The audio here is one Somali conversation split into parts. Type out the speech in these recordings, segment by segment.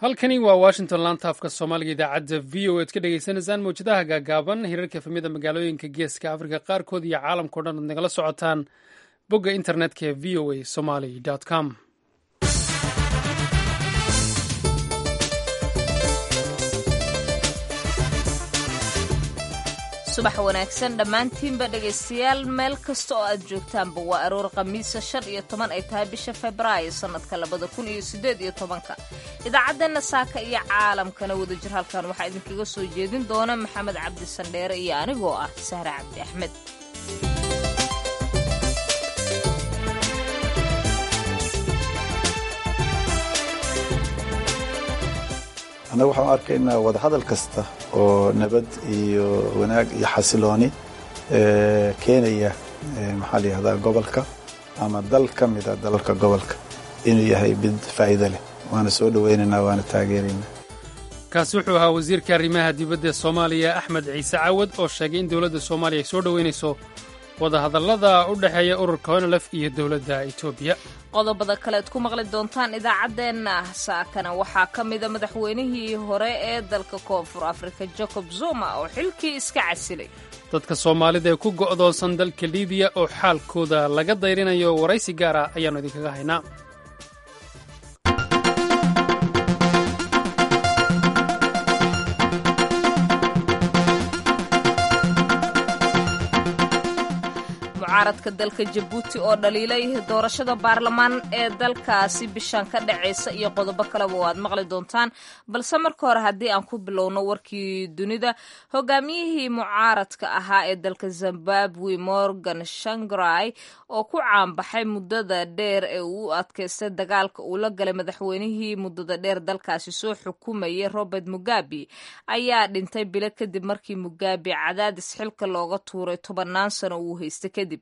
halkani waa washington laanta afka soomaaliga idaacadda v o ead ka dhegeysaneysaan mawjadaha gaagaaban hirarka efemida magaalooyinka geeska afrika qaarkood iyo caalamkao dhan ad nagala socotaan bogga internetka ee v o a somaly com subax wanaagsan dhammaantiinba dhegaystayaal meel kasta oo aad joogtaanba waa aroor khamiisa shan iyo toban ay tahay bisha febraayo sannadka labada kun iyo siddeed iyo tobanka idaacadeenna saaka iyo caalamkana wadajir halkan waxaa idinkaga soo jeedin doona maxamed cabdi sandheere iyo anigoo ah sahre cabdi axmed annaga waxaan u arkaynaa wadahadal kasta oo nabad iyo wanaag iyo xasilooni keenaya maxaa la yihahdaa gobolka ama dal ka mida dalalka gobolka inuu yahay mid faa'iido leh waana soo dhowaynaynaa waana taageeraynaa kaasi wuxuu ahaa wasiirka arrimaha dibadda ee soomaaliya axmed ciise cawad oo sheegay in dowladda soomaaliya ay soo dhoweynayso wadahadallada u dhexeeya ururka honolef iyo dowladda etoobiya qodobada kalead ku maqli doontaan idaacaddeenna saakana waxaa ka mida madaxweynihii hore ee dalka koonfur afrika jacob zuma oo xilkii iska casilay dadka soomaalida ee ku go'doonsan dalka libiya oo xaalkooda laga dayrinayo waraysi gaar ah ayaannu idinkaga haynaa mucaaradka dalka jabuuti oo dhaliilay doorashada baarlamaan ee dalkaasi bishan ka dhacaysa iyo qodobo kaleba waad maqli doontaan balse marka hore haddii aan ku bilowno warkii dunida hogaamiyihii mucaaradka ahaa ee dalka zimbabwe morgan shangrai oo ku caanbaxay muddada dheer ee uu u adkaystay dagaalka uu la galay madaxweynihii muddada dheer dalkaasi soo xukumayay robert mugabe ayaa dhintay bilo kadib markii mugabe cadaadis xilka looga tuuray tobannaan sano uu haystay kadib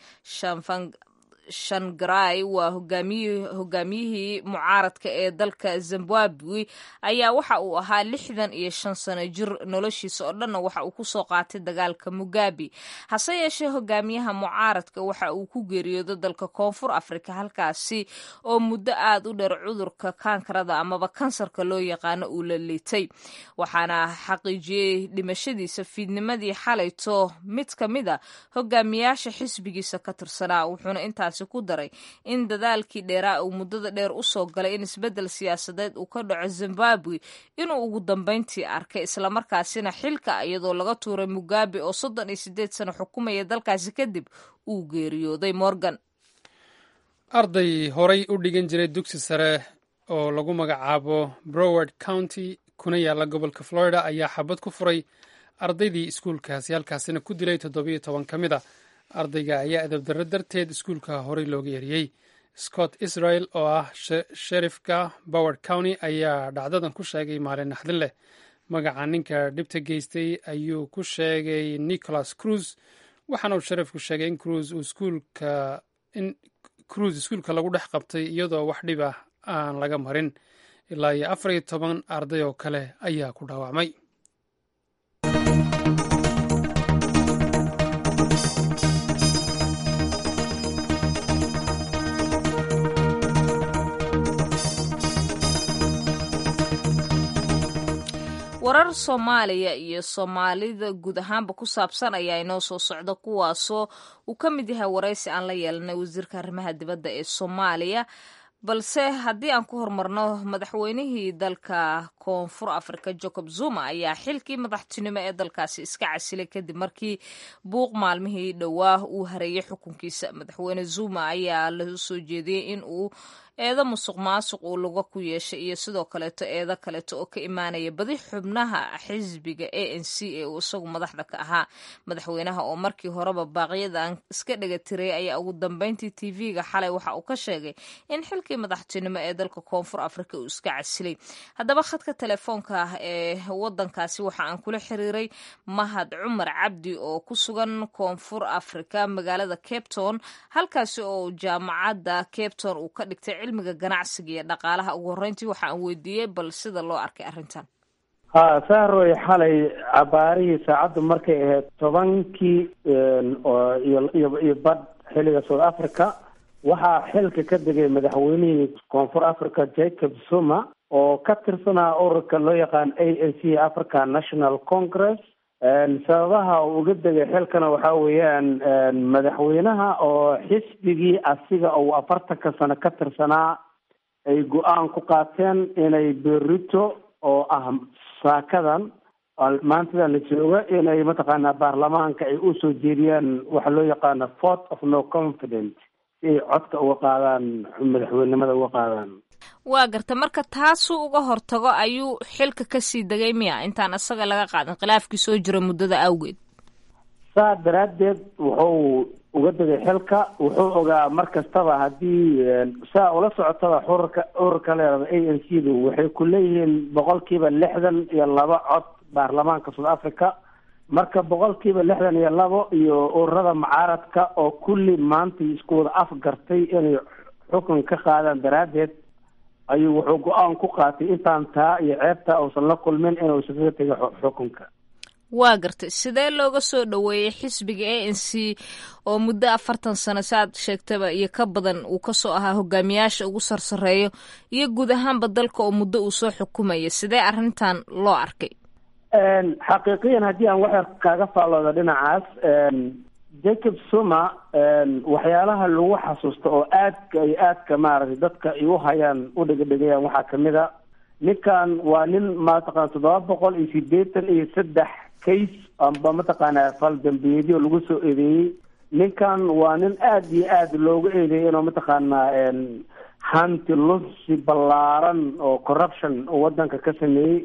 shangrai waa hogaamiyihii mucaaradka ee dalka zimbabwe ayaa waxa uu ahaa lixdan iyo shan sano jir noloshiisa oo dhanna waxa uu kusoo qaatay dagaalka mugabe hase yeeshee hogaamiyaha mucaaradka waxa uu ku geeriyooday dalka koonfur afrika halkaasi oo muddo aad u dheer cudurka kaankarada amaba kansarka loo yaqaano uu la liitay waxaana xaqiijiyey dhimashadiisa fiidnimadii xalayto mid ka mid a hogaamiyaasha xisbigiisa ka tirsanaa wuxuuna intaas ku daray in dadaalkii dheeraa uu muddada dheer usoo galay in isbeddel siyaasadeed uu ka dhaco zimbabwe inuu ugu dambayntii arkay islamarkaasina xilka iyadoo laga tuuray mugabe oo soddon iyo siddeed sano xukumaya dalkaasi kadib uu geeriyooday morgan arday horay u dhigan jiray dugsi sare oo lagu magacaabo broward county kuna yaalla gobolka florida ayaa xabad ku furay ardaydii iskuulkaasi halkaasina ku dilay toddobiyo toban ka mid a ardayga ayaa edabdarro darteed iskuulka horey looga yeriyey scott israel oo ah sherifka boward county ayaa dhacdadan ku sheegay maalin naxdin leh magaca ninka dhibta geystay ayuu ku sheegay nicholas cruz waxaana uu sharifku sheegay in cruz uu iskuulka in cruz iskuulka lagu dhex qabtay iyadoo wax dhib ah aan laga marin ilaa iyo afar iyo toban arday oo kale ayaa ku dhaawacmay warar soomaaliya iyo soomaalida guud ahaanba ku saabsan ayaa inoo soo socda kuwaasoo uu ka mid yahay waraysi aan la yeelanay wasiirka arrimaha dibadda ee soomaaliya balse haddii aan ku horumarno madaxweynihii dalka koonfur afrika jacob zuma ayaa xilkii madaxtinimo ee dalkaasi iska casilay kadib markii buuq maalmihii dhowaa uu hareeyay xukunkiisa madaxweyne zuma ayaa la soo jeediyey in uu eedo musuq maasuq uu luga ku yeeshay iyo sidoo kaleeto eedo kaleeto oo ka imaanaya badi xubnaha xisbiga a n c ee uu isagu madaxda ka ahaa madaxweynaha oo markii horeba baaqyadan iska dhega tiray ayaa ugu dambeyntii t v-ga xalay waxa uu ka sheegay in xilkii madaxtinimo ee dalka koonfur afrika uu iska casilay haddaba khadka telefoonka ah ee wadankaasi waxa aan kula xiriiray mahad cumar cabdi oo ku sugan koonfur afrika magaalada capton halkaasi oo jaamacadda capton uu ka dhigtay cilmiga ganacsiga iyo dhaqaalaha ugu horreyntii waxa aan weydiiyey bal sida loo arkay arrintan ha sahroy xalay cabaarihii saacaddu markay ahayd tobankii iyo iyo badh xilliga south africa waxaa xilka ka degay madaxweynihii koonfur africa jacob zuma oo ka tirsanaa ururka loo yaqaan a a c african national congress sababaha uu uga degay xilkana waxaa weeyaan madaxweynaha oo xisbigii asiga uu afartanka sano ka tirsanaa ay go-aan ku qaateen inay berito oo ah saakadan maantadan la jooga inay mataqaanaa baarlamaanka ay usoo jeediyaan waxa loo yaqaano fort of no confidence si ay codka uga qaadaan madaxweynenimada uga qaadaan waa garta marka taasuu uga hortago ayuu xilka kasii degay miya intaan isaga laga qaadin khilaafkii soo jira muddada awgeed saa daraaddeed wuxuu uga degay xilka wuxuu ogaa mar kastaba haddii saa ula socotaba ururka ururka leerada a n c du waxay ku leeyihiin boqolkiiba lixdan iyo laba cod baarlamaanka south africa marka boqolkiiba lixdan iyo labo iyo ururada mucaaradka oo kulli maanta isku wada afgartay inay xukun ka qaadaan daraaddeed ayuu wuxuu go-aan ku qaatay intaan taa iyo ceebta uusan la kulmin inuu iskaga tego xukunka waa gartay sidee looga soo dhoweeyey xisbiga a n c oo muddo afartan sano saaad sheegtaba iyo ka badan uu kasoo ahaa hogaamiyaasha ugu sarsareeyo iyo guud ahaanba dalka oo muddo uu soo xukumaya sidee arrintan loo arkay xaqiiqiyan haddii aan waxyar kaaga faallooda dhinacaas jacob suma waxyaalaha lagu xasuusto oo aadka iyo aadka maaragtay dadka ay u hayaan u dhegedhegayaan waxaa kamid a ninkan waa nin mataqana toddoba boqol iyo sideetan iyo saddex case amba mataqaanaa fal dambiyeedyo lagu soo eedeeyey ninkan waa nin aada iyo aada looga eedeeyay inuu mataqaanaa hanti lunsi ballaaran oo corruption waddanka ka sameeyey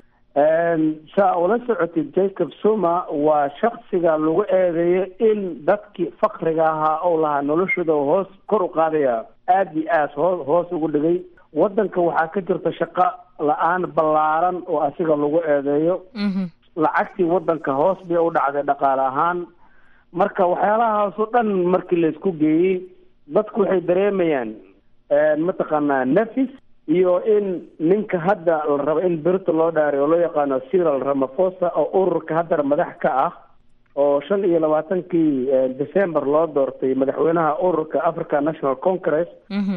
saa ula socotay jacob suma waa shaksiga lagu eedeeyo in dadkii fakriga ahaa ou lahaa noloshooda hoos kor u qaadaya aada iyo aad hoo hoos ugu dhigay waddanka waxaa ka jirta shaqo la-aan ballaaran oo asiga lagu eedeeyo lacagtii waddanka hoos bay u dhacday dhaqaale ahaan marka waxyaalahaasoo dhan markii laysku geeyey dadku waxay dareemayaan mataqaanaa nafis iyo in ninka hadda la rabo in berito loo dhaaray oo loo yaqaano cyril ramaphosa oo ururka haddana madax ka ah oo shan iyo labaatankii december loo doortay madaxweynaha ururka african national congress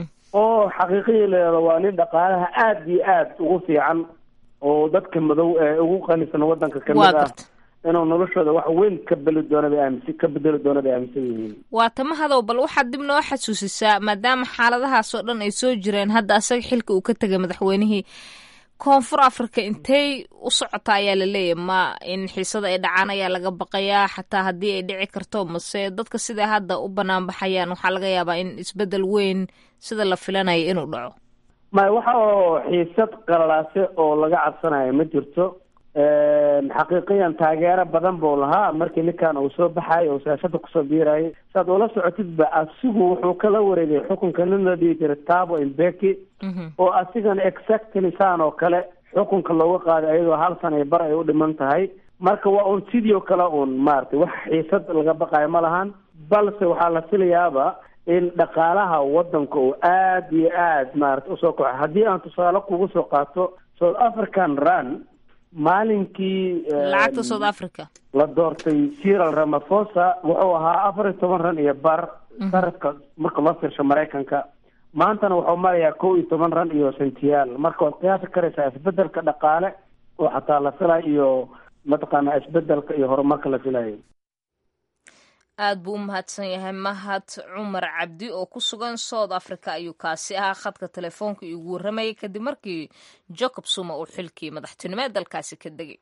oo xaqiiqihii leedo waa nin dhaqaalaha aada iyo aada ugu fiican oo dadka madow ee ugu qanisan waddanka kamid ah inuu noloshooda wax weyn ka beli doono bay aaminsan ka bedeli doono bay aaminsan yihiin waa tamahadow bal waxaad dib noo xasuusisaa maadaama xaaladahaas oo dhan ay soo jireen hadda asaga xilka uu ka tegay madaxweynihii koonfur africa intey u socota ayaa la leeyahy ma in xiisada ay dhacaan ayaa laga baqayaa xataa haddii ay dhici karto mase dadka siday hadda u banaan baxayaan waxaa laga yaabaa in isbedel weyn sida la filanayo inuu dhaco maya waxa oo xiisad qalalaase oo laga cabsanayo ma jirto xaqiiqiyan taageero badan buu lahaa markii ninkan uu soo baxayo oo siyaasada kusoo biirayay saad ula socotidba asigu wuxuu kala wareegay xukunka nin la dhihi jiray tabo imbeki oo asigana exactly saan oo kale xukunka looga qaaday ayadoo hal sana bar ay u dhiman tahay marka waa un sidii oo kale un maaragtay wax xiisad laga baqayo ma lahan balse waxaa la filayaaba in dhaqaalaha waddanka uu aada iyo aad maarata usoo kaco haddii aan tusaale kugu soo qaato south african run maalinkii lacagta south africa la doortay cyril ramaphosa wuxuu ahaa afar iyo toban ran iyo bar sarafka marka loo fiirsho maraykanka maantana wuxuu marayaa kow iyo toban ran iyo sentiyaal marka waad qiyaasi karaysaa isbedelka dhaqaale oo xataa la filayo iyo mataqaanaa isbedelka iyo horumarka la filayo aad buu u mahadsan yahay mahad cumar cabdi oo ku sugan south africa ayuu kaasi ahaa khadka telefoonka iigu warramayay kadib markii jacob suma uu xilkii madaxtinimo ee dalkaasi ka degay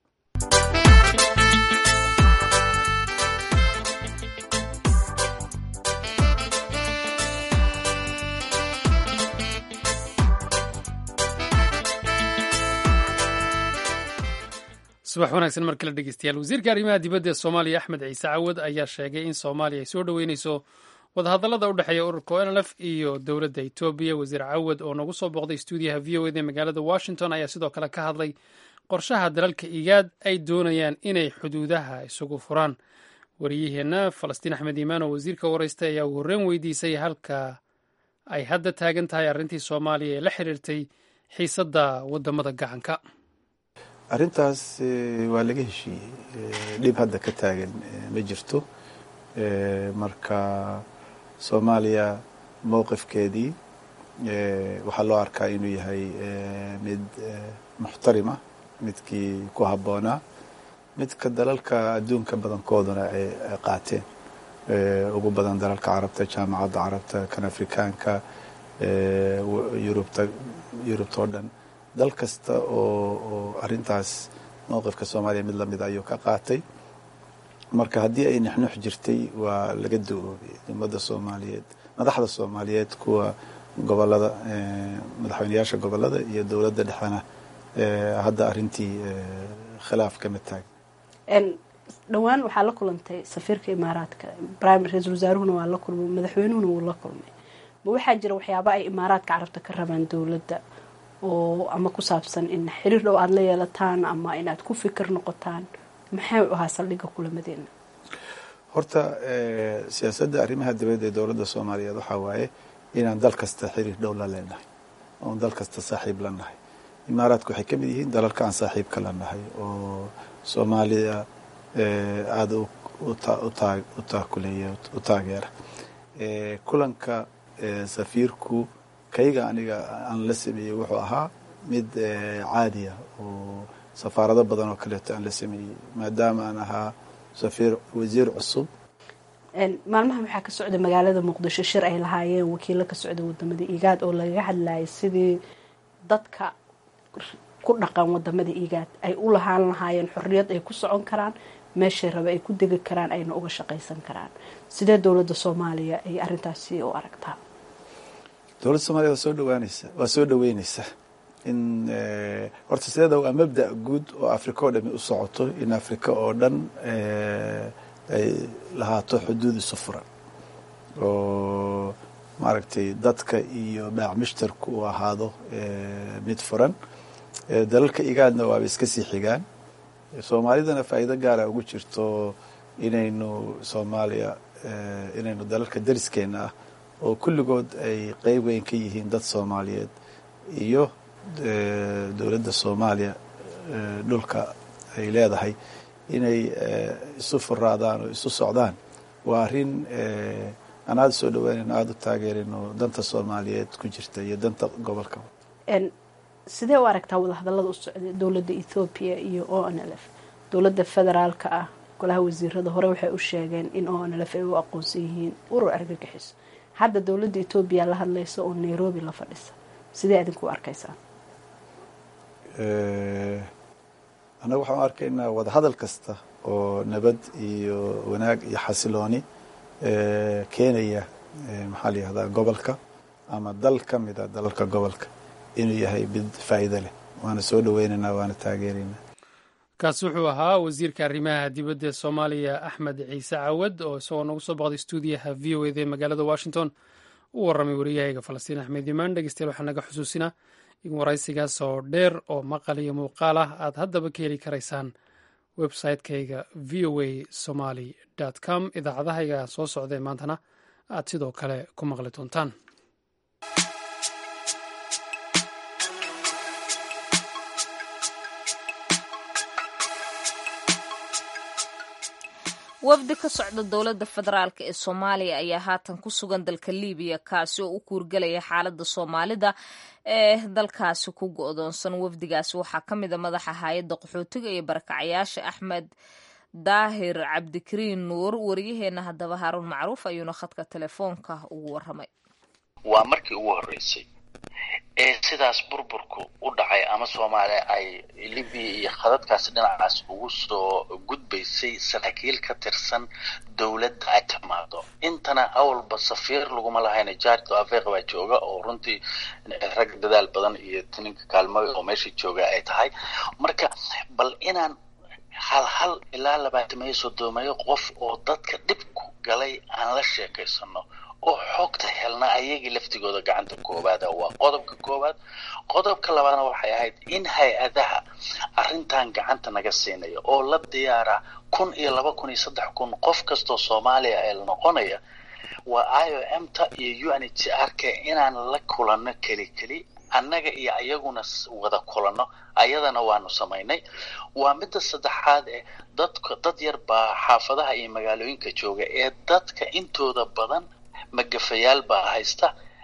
subax wanaagsan mar kale dhegeystayaal wasiirka arrimaha dibadda ee soomaaliya axmed ciise cawad ayaa sheegay in soomaaliya ay soo dhoweyneyso wadahadallada u dhexeeya ururka onlf iyo dowladda etoobiya wasiir cawad oo nagu soo booqday stuudiyaha v o ed ee magaalada washington ayaa sidoo kale ka hadlay qorshaha dalalka igaad ay doonayaan inay xuduudaha isugu furaan wariyaheenna falastiin axmed iimaan oo wasiirka wareystay ayaa uu horreyn weydiisay halka ay hadda taagan tahay arrintii soomaaliya ee la xiriirtay xiisadda waddamada gacanka arrintaas waa laga heshiiyey dhib hadda ka taagan ma jirto marka soomaaliya mowqifkeedii waxaa loo arkaa inuu yahay mid muxtarima midkii ku habboonaa midka dalalka adduunka badankooduna ay qaateen ugu badan dalalka carabta jaamacadda carabta kan afrikaanka yurubta yurubta oo dhan dal kasta oo oo arrintaas mowqifka soomaaliya mid lamida ayuu ka qaatay marka haddii ay nexnux jirtay waa laga do-oobay ummadda soomaaliyeed madaxda soomaaliyeed kuwa gobolada madaxweyneyaasha gobolada iyo dowladda dhexena hadda arrintii khilaaf kama taagn dhowaan waxaa la kulantay safiirka imaaraadka prime ra-iisul wasaaruhuna waa la kulmay madaxweynuhuna wuu la kulmay ma waxaa jira waxyaaba ay imaaraadka carabta ka rabaan dowladda oo ama ku saabsan in xiriir dhow aada la yeelataan ama inaad ku fikir noqotaan maxay u ahaa saldhigga kulamadeena horta siyaasadda arrimaha dibadda ee dowladda soomaaliyeed waxaa waaye inaan dal kasta xiriir dhow la leenahay oon dal kasta saaxiib la nahay imaaraadka waxay ka mid yihiin dalalka aan saaxiibka la nahay oo soomaaliya aada u taakuleeya u taageera kulanka safiirku kayga aniga aan la sameeyey wuxuu ahaa mid caadiya oo safaarado badan oo kaleeto aan la sameeyey maadaama aan ahaa safiir wasiir cusub maalmaha waxaa ka socda magaalada muqdisho shir ay lahaayeen wakiilo ka socda wadamada igaad oo lagaga hadlayay sidii dadka ku dhaqan wadamada igaad ay u lahaan lahaayeen xorriyad ay ku socon karaan meeshay raba ay ku degi karaan ayna uga shaqaysan karaan sidee dowladda soomaaliya ay arrintaasi u aragtaa dowladda soomaliya waa soo dhawaanaysa waa soo dhaweyneysa in horta sideeda waa mabda guud oo africa oo dhami u socoto in africa oo dhan ay lahaato xuduud isu furan oo maaragtay dadka iyo baac mushtarku uu ahaado mid furan dalalka igaadna waaba iska sii xigaan soomaalidana faa'iido gaara ugu jirto inaynu soomaaliya inaynu dalalka dariskeena ah oo kulligood ay qeyb weyn ka yihiin dad soomaaliyeed iyo dowladda soomaaliya dhulka ay leedahay inay isu furaadaan oo isu socdaan waa arrin aan aada soo dhaweynayno aada u taageerayno danta soomaaliyeed ku jirta iyo danta gobolka sidee u aragtaa wadahadallada u socday dowladda ethoobiya iyo o n l f dowladda federaalka ah golaha wasiirada hore waxay u sheegeen in o n l f ay u aqoonsan yihiin urur argagixiso hadda dowladda etoobiya la hadlaysa oo nairobi la fadhisa sidee idinku arkaysaa annaga waxaan u arkaynaa wadahadal kasta oo nabad iyo wanaag iyo xasilooni keenaya maxaa la yihahdaa gobolka ama dal ka mida dalalka gobolka inuu yahay mid faa'iido leh waana soo dhaweynaynaa waana taageeraynaa kaasi wuxuu ahaa wasiirka arrimaha dibadda ee soomaaliya axmed ciise cawad oo isagoo nagu soo boqday stuudiyaha v o eda ee magaalada washington u warramay wariyahayga falastiin axmed imaan dhegeystayaal waxaa naga xusuusinaa in waraysigaas oo dheer oo maqal iyo muuqaal ah aad haddaba ka heli karaysaan website-kayga v o a somaly com idaacadahayga soo socdae maantana aad sidoo kale ku maqli doontaan wafdi ka socda dowladda federaalk ee soomaaliya ayaa haatan ku sugan dalka libiya kaasi oo u kuurgelaya xaaladda soomaalida ee dalkaasi ku go-doonsan wafdigaasi waxaa ka mid a madaxa hay-adda qaxootiga iyo barakacayaasha axmed daahir cabdikariin nuur wariyaheena haddaba haaruun macruuf ayuuna khadka telefoonka ugu waramay waa markii ugu horreysay ee sidaas burburku u dhacay ama soomaaliya ay libiya iyo khadadkaasi dhinacaas ugu soo gudbaysay saraakiil ka tirsan dowladda ay timaado intana awalba safiir laguma lahayna jaarto afeeq baa jooga oo runtii rag dadaal badan iyo tininka kaalmooy oo meesha jooga ay tahay marka bal inaan hal hal ilaa labaatameeyo sodoomeeyo qof oo dadka dhibku galay aan la sheekaysano oo xogta helna ayagii laftigooda gacanta koowaada waa qodobka koowaad qodobka labaadna waxay ahayd in hay-adaha arrintan gacanta naga siinaya oo la diyaara kun iyo laba kun iyo saddex kun qof kastoo soomaaliya ee la noqonaya waa i o m ta iyo u n h r k inaan la kulanno keli keli annaga iyo ayaguna wada kulanno ayadana waanu samaynay waa midda saddexaad ee dadka dad yar baa xaafadaha iyo magaalooyinka jooga ee dadka intooda badan magafayaal baa haysta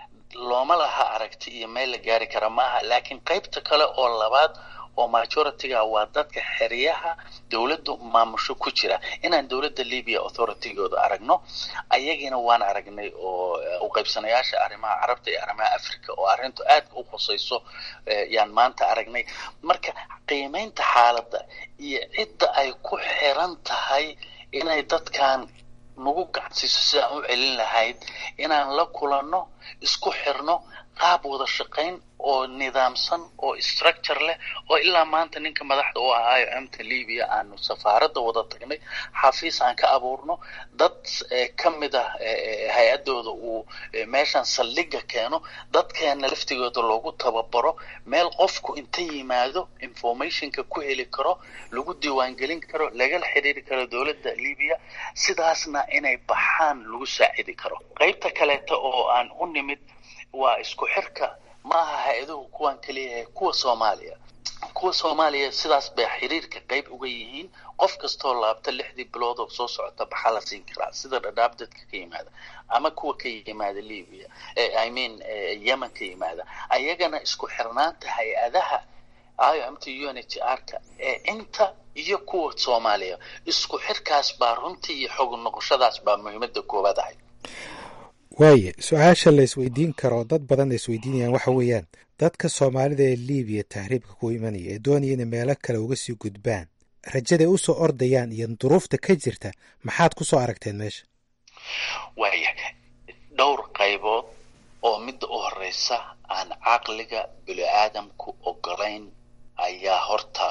looma laha aragti iyo meel la gaari kara ma aha laakiin qaybta kale oo labaad oo majority-ga waa dadka xeryaha dowladdu maamusho ku jira inaan dowladda libya authority-gooda aragno ayagiina waan aragnay oo u qaybsanayaasha arrimaha carabta iyo arrimaha africa oo arrintu aadka u khusayso yaan maanta aragnay marka qiimeynta xaaladda iyo cidda ay ku xiran tahay inay dadkan nagu gacansiiso sidaan u celin lahayd inaan la kulanno isku xirno qaab wada shaqayn oo nidaamsan oo structure leh oo ilaa maanta ninka madaxda u ahaayo amta libya aanu safaaradda wada tagnay xafiis aan ka abuurno dad ka mid ah hay-adooda uu meeshan saldhiga keeno dadkeena laftigooda loogu tababaro meel qofku inta yimaado informationka ku heli karo lagu diiwaangelin karo lagala xiriiri karo dowladda libya sidaasna inay baxaan lagu saacidi karo qaybta kaleeta oo aan u nimid waa isku xirka maaha hay-aduhu kuwan kaliyahay kuwa soomaaliya kuwa soomaaliya sidaas bay xiriirka qayb uga yihiin qof kastoo laabta lixdii bilood oo soo socota baxaa la siin karaa sida dhadhaab dadka ka yimaada ama kuwa ka yimaada libya i mean yemen ka yimaada ayagana isku xirnaanta hay-adaha imt u n h r ka ee inta iyo kuwa soomaaliya isku xirkaas baa runtii iyo xog noqoshadaas baa muhiimada koowaad ahay waaye su-aasha la isweydiin karo dad badan ay isweydiinayaan waxa weeyaan dadka soomaalida ee libiya tahriibka ku imanaya ee doonaya inay meelo kale uga sii gudbaan rajaday u soo ordayaan iyo duruufta ka jirta maxaad ku soo aragteen meesha waaya dhowr qaybood oo midda u horeysa aan caqliga bini aadamku ogolayn ayaa horta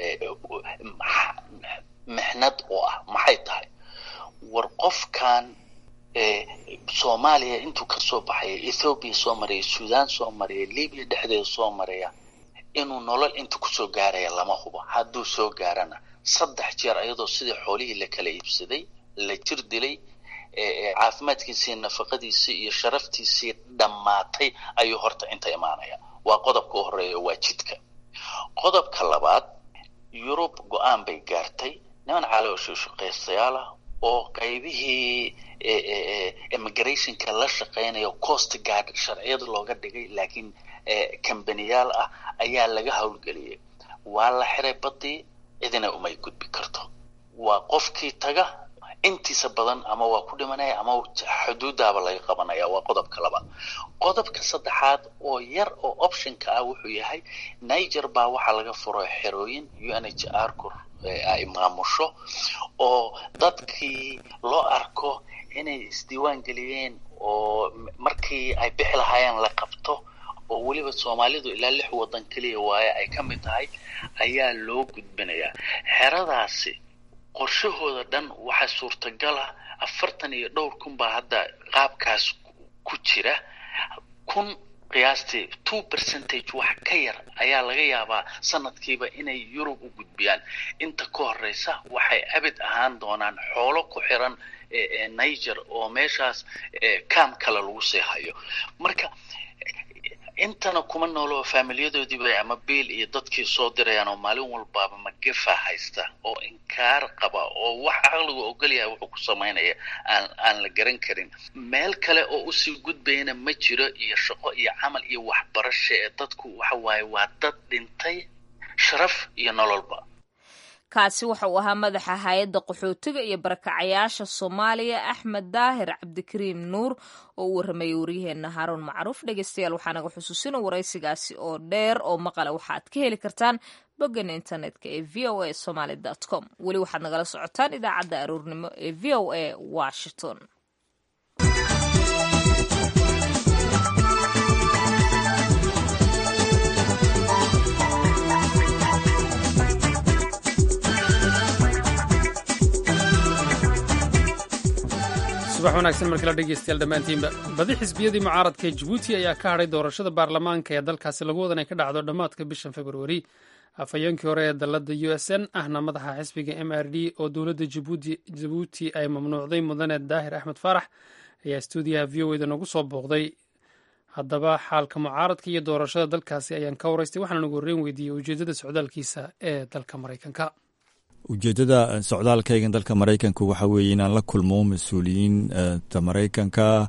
mixnad u ah maxay tahay war qofkan soomaaliya intuu kasoo baxaya ethoobiya soo maraya sudan soo maraya libya dhexdeeda soo maraya inuu nolol inta kusoo gaaraya lama hubo hadduu soo gaarana saddex jeer ayadoo sidii xoolihii la kala iibsaday la jir dilay caafimaadkiisii nafaqadiisii iyo sharaftiisii dhammaatay ayuu horta inta imaanaya waa qodobka u horeeya waa jidka qodobka labaad yurub go-aan bay gaartay niman caloosha shaqaystayaal ah oo qaybihii immigrationka la shaqeynayo coast guard sharciyada looga dhigay laakiin kambaniyaal ah ayaa laga howlgeliyay waa la xiray badii cidina umay gudbi karto waa qofkii taga intiisa badan ama waa ku dhimanaya ama xuduudaaba laga qabanaya waa qodobka labaad qodobka saddexaad oo yar oo optionka ah wuxuu yahay niger baa waxaa laga furo xerooyin u n h r kur ay maamusho oo dadkii loo arko inay isdiiwaan geliyeen oo markii ay bixi lahaayeen la qabto oo weliba soomaalidu ilaa lix waddan keliya waaye ay ka mid tahay ayaa loo gudbinayaa xeradaasi qorshahooda dhan waxaa suurtagala afartan iyo dhowr kun baa hadda qaabkaas ku jira kun qiyaastii two percentage wax ka yar ayaa laga yaabaa sanadkiiba inay yurub u gudbiyaan inta ka horeysa waxay abid ahaan doonaan xoolo ku xiran niger oo meeshaas cam kale lagu sii hayo marka intana kuma noolo faamilyadoodiiba ama biil iyo dadkii soo dirayaan oo maalin walbaaba magefa haysta oo inkaar qaba oo wax caqligu ogolyahay wuxuu ku samaynaya aan aan la garan karin meel kale oo usii gudbayana ma jiro iyo shaqo iyo camal iyo waxbarasho ee dadku waxa waaye waa dad dhintay sharaf iyo nololba kaasi waxa uu ahaa madaxa hay-adda qaxootiga iyo barakacayaasha soomaaliya axmed daahir cabdikariim nuur oo u warramayay waryaheena haaruun macruuf dhegeystayaal waxaa naga xusuusina waraysigaasi oo dheer oo maqale waxaad ka heli kartaan boggan internetka ee v o a somaly com weli waxaad nagala socotaan idaacadda aroornimo ee v o a washington subax wanaagsan markala dhegeystayaal dhammaantiinba badi xisbiyadii mucaaradka ee jabuuti ayaa ka hadhay doorashada baarlamaanka ee dalkaasi lagu wadan ay ka dhacdo dhammaadka bishan februari afhayeenkii hore ee dalladda u s n ahna madaxa xisbiga m r d oo dowladda jabuuti ay mamnuucday mudane daahir axmed faarax ayaa stuudiyaha v o eda nagu soo booqday haddaba xaalka mucaaradka iyo doorashada dalkaasi ayaan ka waraystay waxaana nagu horreyn weydiiyey ujeeddada socdaalkiisa ee dalka maraykanka ujeeddada socdaalkaygan dalka maraykanka waxaa weeye inaan la kulmo mas-uuliyiinta maraykanka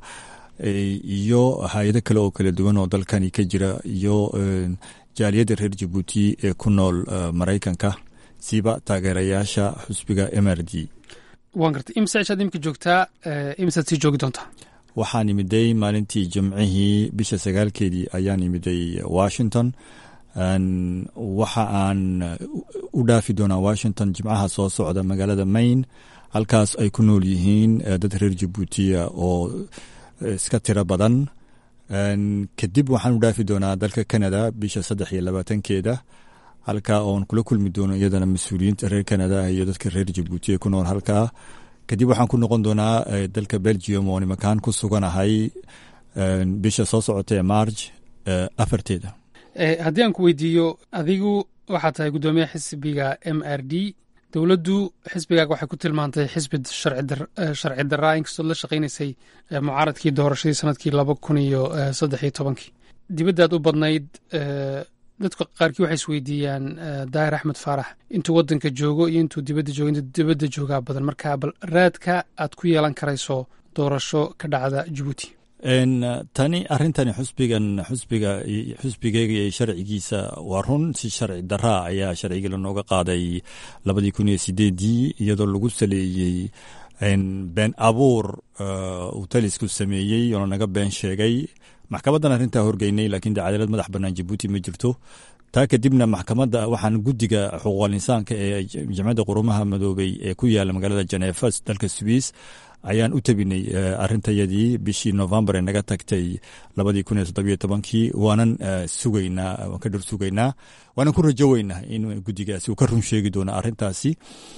iyo hay-ado kale oo kala duwan oo dalkani ka jira iyo jaaliyadda reer jabuuti ee ku nool maraykanka siba taageerayaasha xusbiga m r d waan gartay imse cishaad imika joogtaa imisaad sii joogi doontaa waxaan imiday maalintii jimcihii bisha sagaalkeedii ayaan imiday washington waxa aan u dhaafi doonaa washington jimcaha soo socda magaalada maine halkaas ay ku nool yihiin dad reer jabuutiya oo iska tiro badan kadib waxaan u dhaafi doonaa dalka canada bisha saddex iyo labaatankeeda halkaa oon kula kulmi doono iyadana mas-uuliyiinta reer canada iyo dadka reer jabuutiya ku nool halkaa kadib waxaan ku noqon doonaa dalka belgium oo nimankaan ku suganahay bisha soo socota ee marj afarteeda haddii aan ku weydiiyo adigu waxaa tahay guddoomiyaha xisbiga m r d dowladdu xisbigaaga waxay ku tilmaantay xisbi sharci daraa inkastood la shaqaynaysay mucaaradkii doorashadii sanadkii laba kun iyo saddex iyo tobankii dibaddaad u badnayd dadka qaarkii waxay isweydiiyaan daahir axmed faarax intuu waddanka joogo iyo intuu dibadda joogo intuu dibadda joogaa badan marka bal raadka aad ku yeelan karayso doorasho ka dhacda jabuuti tani arrintani xusbigan xusbiga xusbigeyga iyo sharcigiisa waa run si sharci daraa ayaa sharcigii lanooga qaaday labadii kun iyo sideedii iyadoo lagu saleeyey been abuur uu talisku sameeyey oo lanaga been sheegay maxkamaddan arrintaa horgeynay laakiin de cadaalad madax bannaan jabuuti ma jirto taa kadibna maxkamadda waxaan guddiga xuquuqal insaanka ee jamciyadda qurumaha madoobey ee ku yaala magaalada janeefa dalka swiss ayaan u tabinay arrintayadii bishii novembar ee naga tagtay labadii kun iyo toddobiyo tobankii waanan sugaynaa waan ka dhor sugaynaa waanan ku rajoweynaa in guddigaasi uu ka run sheegi doono arrintaasi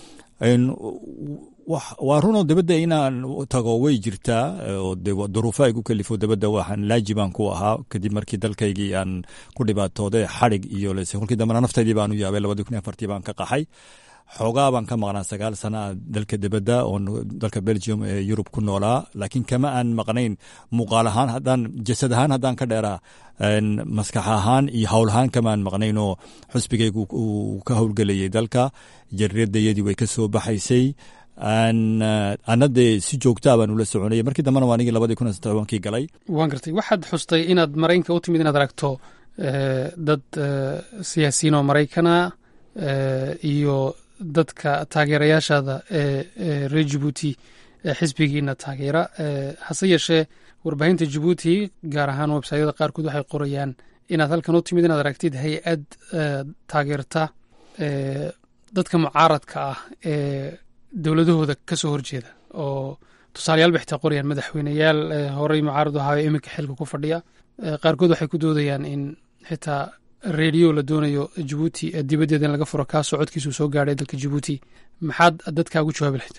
waa runoo dabadda inaan tago way jirtaa oo duruufo ay ku kalifo dabadda waxaan laajibaan ku ahaa kadib markii dalkaygii aan ku dhibaatooday xadhig iyo lese kolkii dambena naftaydii baan u yaabay labadii kun iyo afartii baan ka qaxay xoogaa baan ka maqnaa sagaal sana a dalka dibadda oo dalka belgium ee yurub ku noolaa laakiin kama aan maqnayn muuqaal ahaan haddaan jasad ahaan haddaan ka dheeraa maskax ahaan iyo howl ahaan kamaan maqnayn oo xusbigaygu uu ka howlgelayay dalka jariradayadii way ka soo baxaysay ana dee si joogtaa baan ula soconayay markii dambena waa anigii labadii kun iyo tobankii galay waan gartay waxaad xustay inaad maraykanka u timid inaad aragto dad siyaasiyiin oo maraykana iyo dadka taageerayaashaada ee reer jabuuti ee xisbigiina taageera hase yeeshee warbaahinta jabuuti gaar ahaan websaytyada qaarkood waxay qorayaan inaad halkan u timid inaad aragtid hay-ad taageerta dadka mucaaradka ah ee dowladahooda ka soo horjeeda oo tusaalayaal bay xitaa qorayaan madaxweyneyaal horey mucaarad u ahaayo iminka xilka ku fadhiya qaarkood waxay ku doodayaan in xitaa redio la doonayo jabuuti dibaddeeda in laga furo kaasoo codkiisu soo gaadhay dalka jabuuti maxaad dadkaa ugu jawaabi lahayd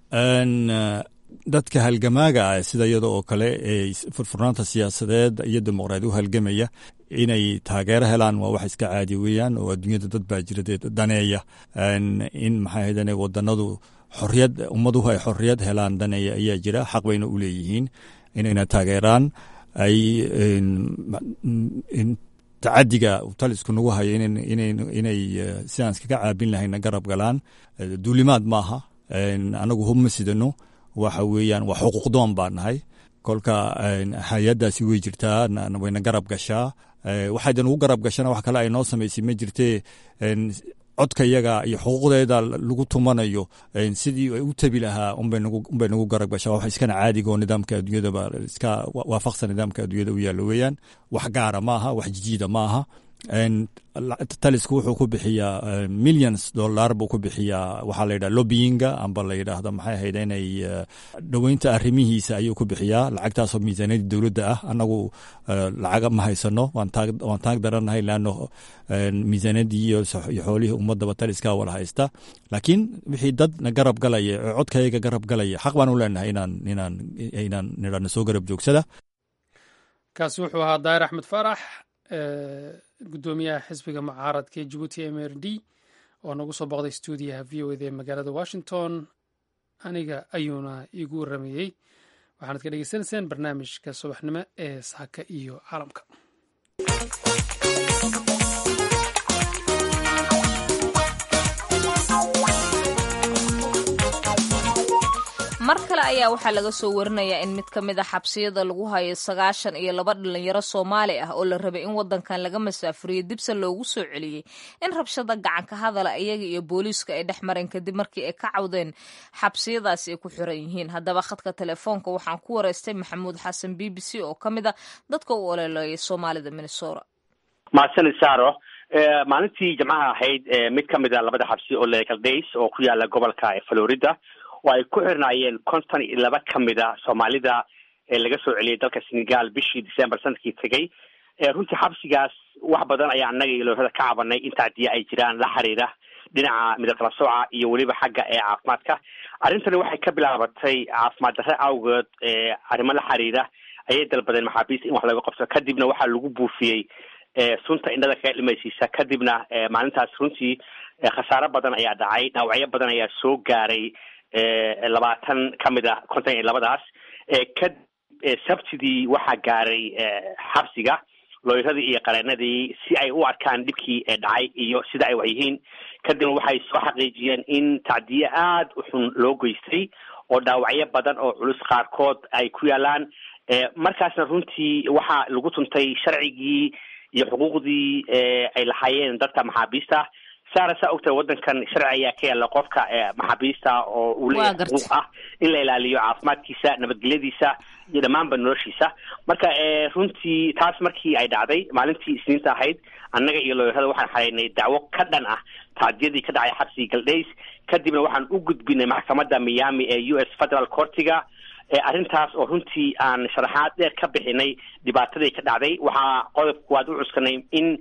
dadka halgamaaga ah sida iyada oo kale ee furfurnaanta siyaasadeed iyo dimuqraadi u halgamaya inay taageero helaan waa wax iska caadi weeyaan oo adduunyada dad baa jira dee daneeya in maxay ahaydane wadanadu xorriyad ummaduhu ay xorriyad helaan daneeya ayaa jira xaq bayna u leeyihiin inayna taageeraan ay tacadiga talisku nagu hayo inay sidaan iskaga caabin lahayna garab galaan duulimaad maaha anagu hub ma sidano waxa weeyaan waa xuquuqdoon baa nahay kolka hay-addaasi way jirtaa wayna garab gashaa waxaydan ugu garab gashana wax kale ay noo samaysay ma jirtee codka yaga iyo xuquuqdeeda lagu tumanayo sidii ay u tabi lahaa unbay nagu garab gashaa wax iskana caadiga oo nidaamka adduunyadaba iska waafaqsan nidaamka adduunyada u yaallo weeyaan wax gaara maaha wax jijiida maaha talisku wuxuu ku bixiyaa millions dollar buu ku bixiyaa waxaa la yidhaha lobbyinga amba la yidhaahdo maxay ahayd inay dhoweynta arrimihiisa ayuu ku bixiyaa lacagtaasoo miisaaniyadda dowladda ah annagu lacaga ma haysano waan taag darannahay leanno miisaaniyaddii iyo xoolihii ummadaba taliskaa wala haysta laakiin wixii dad na garab galaya ee codkayaga garab galaya xaq baan u leenahay inaan inaan inaan nidhahno soo garab joogsada kaasi wuxuu ahaa daahir axmed faarax guddoomiyaha xisbiga mucaaradka ee jabuuti m r d oo nagu soo boqday stuudiyaha v o eda ee magaalada washington aniga ayuuna iigu waramayey waxaanad ka dhegeysanayseen barnaamijka subaxnimo ee saaka iyo caalamka mar kale ayaa waxaa laga soo warinayaa in mid ka mid a xabsiyada lagu hayo sagaashan iyo laba dhalinyaro soomaali ah oo la rabay in wadankan laga masaafuriyo dibse loogu soo celiyey in rabshada gacanka hadala iyaga iyo booliiska ay dhex mareen kadib markii ay ka cawdeen xabsiyadaasi ay ku xiran yihiin haddaba khadka telefoonka waxaan ku wareystay maxamuud xasan b b c oo ka mid a dadka u ololeeyay soomaalida minnesota mahadsanid saaro maalintii jimcaha ahayd mid ka mid a labada xabsi oo legal days oo ku yaala gobolka florida oo ay ku xirnaayeen konton iyo laba ka mid a soomaalida ee laga soo celiyay dalka senegal bishii december sanadkii tegay runtii xabsigaas wax badan ayaa annaga iyo loohada ka cabanay in tacdiya ay jiraan la xiriira dhinaca midab kala sooca iyo weliba xagga ee caafimaadka arrintani waxay ka bilaabatay caafimaad darre awgeed arrimo la xiriira ayay dalbadeen maxaabiista in wax laga qabto kadibna waxaa lagu buufiyey sunta indhada kaga dhimaysiisa kadibna maalintaas runtii khasaaro badan ayaa dhacay dhaawacyo badan ayaa soo gaaray labaatan ka mid a konton iyo labadaas kadib sabtidii waxaa gaaray xabsiga looyradii iyo qareenadii si ay u arkaan dhibkii dhacay iyo sida ay wax yihiin kadibna waxay soo xaqiijiyeen in tacdiye aada u xun loo geystay oo dhaawacyo badan oo culus qaarkood ay ku yaalaan markaasna runtii waxaa lagu tuntay sharcigii iyo xuquuqdii ay lahaayeen dadka maxaabiista saara saa ogtahay waddankan sharci ayaa ka yaalla qofka maxaabiista oo uu leeyahay xuquuq ah in la ilaaliyo caafimaadkiisa nabadgelyadiisa iyo dhammaanba noloshiisa marka runtii taas markii ay dhacday maalintii isniinta ahayd annaga iyo looyarada waxaan xaraynay dacwo ka dhan ah tacdiyadii ka dhacay xabsiga galdays kadibna waxaan u gudbinay maxkamadda miami ee u s federal courtiga arrintaas oo runtii aan sharaxaad dheer ka bixinay dhibaatadii ka dhacday waxaa qodobka waad u cuskanay in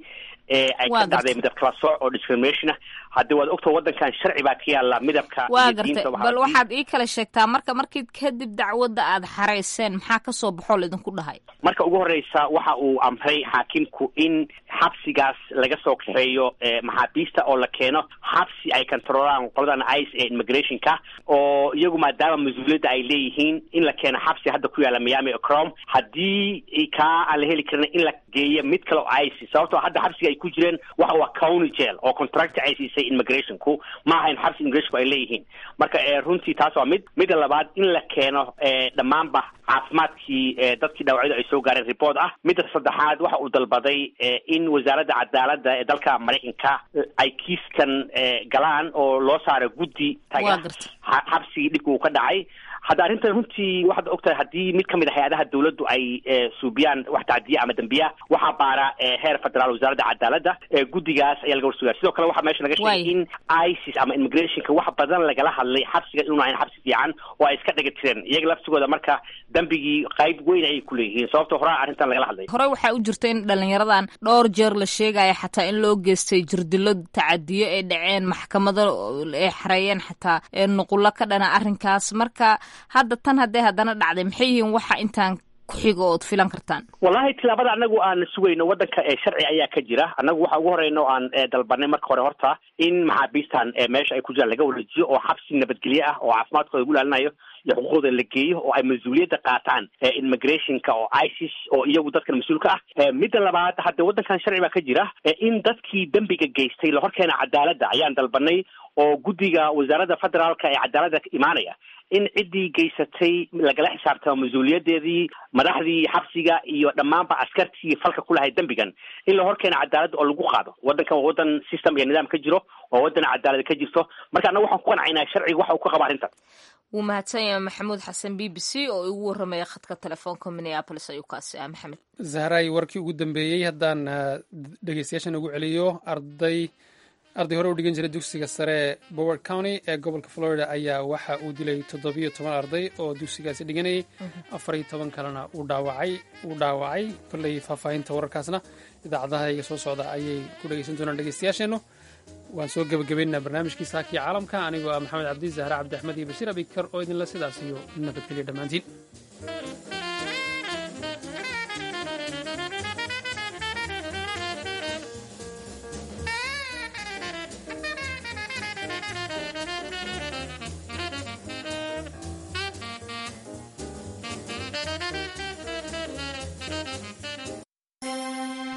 ay ka dhacday midab kala sooc oo discrimination ah haddii waad ogta waddankan sharci baa ka yaalla midabka waa gartay bal waxaad ii kala sheegtaa marka markii kadib dacwadda aad xarayseen maxaa kasoo baxoo laidinku dhahay marka ugu horreysa waxa uu amray xaakimku in xabsigaas laga soo kaxeeyo maxaabiista oo la keeno xabsi ay controlaan qoladan ice ee immigrationka oo iyagu maadaama mas-uuliyadda ay leeyihiin in la keeno xabsi hadda ku yaalla miami crom haddii kaa aan la heli karin in la geeyo mid kale oo ice sababtoo hadda xabsiga ay ku jireen waxa waa county jail oo contract ay siisay immigrationku ma ahayn xabsi immigrationku ay leeyihiin marka runtii taas waa mid midda labaad in la keeno dhammaanba caafimaadkii dadkii dhaawacyadu ay soo gaareen report ah midda saddexaad waxa uu dalbaday in wasaaradda cadaaladda ee dalka maraykanka ay kiiskan galaan oo loo saaro guddi taga xabsigii dhibka uu ka dhacay hadda arrintan runtii waxaad ogtahay haddii mid ka mid a hay-adaha dawladdu ay suubiyaan wax tacdiya ama dembiya waxaa baara heer federaal wasaaradda cadaaladda guddigaas ayaa laga warsugaa sidoo kale waxaa meesha laga sheegay in isis ama immigrationka wax badan lagala hadlay xabsiga inuuna ahayn xabsi fiican oo ay iska dhiga tireen iyaga laftigooda marka dembigii qayb weyn ayay ku leeyihiin sababto horaa arrintan lagala hadlay horey waxaa u jirta in dhalinyaradan dhowr jeer la sheegaya xataa in loo geystay jirdilo tacadiyo ay dhaceen maxkamado ay xareeyeen xataa nuqulo ka dhana arrinkaas marka hadda tan haddee haddana dhacday maxay yihiin waxa intaan kuxiga ood filan kartaan wallahi tilaabada anagu aan sugayno waddanka ee sharci ayaa ka jira annagu waxa ugu horeyna o aan dalbanay marka hore horta in maxaabiistan meesha ay ku jiraan laga wareejiyo oo xabsi nabadgelye ah oo caafimaadkooda lagu ilaalinayo iyo xuquuqdooda la geeyo oo ay mas-uuliyadda qaataan immigrationka oo isis oo iyagu dadkan mas-uulka ah midda labaad hadde waddankan sharci baa ka jira in dadkii dembiga geystay la horkeena cadaaladda ayaan dalbanay oo guddiga wasaaradda federaalka ee cadaaladda imaanaya in ciddii geysatay lagala xisaabtamo mas-uuliyadeedii madaxdii xabsiga iyo dhammaanba askartii falka ku lahay dembigan in la horkeena cadaaladda oo lagu qaado waddankan waa waddan system iyo nidaam ka jiro oo waddan cadaalad ka jirto marka annaga waxaan ku qancaynaa sharciga waxa uu ka qaba arrintan wuu mahadsan yahay maxamuud xasan b b c oo igu warramaya khadka telefoonka minneapolis ayuu kaasi ah maxamed zahray warkii ugu dambeeyey haddaan dhegeystayaashan ugu celiyo arday arday hore u dhigan jiray dugsiga sare boward county ee gobolka florida ayaa waxa uu dilay toddobiyo toban arday oo dugsigaasi dhiganayay afar iyo toban kalena uu dhaawacay uu dhaawacay kolley faahfaahinta wararkaasna idaacadaha iga soo socda ayay ku dhegeysan doonaan dhegeystayaasheennu waan soo gebagabaynaa barnaamijkii saakii caalamka anigoo ah maxamed cabdi zahre cabdi axmed iyo bashiir abikar oo idinla sidaas iyo nabadgelya dhammaantiin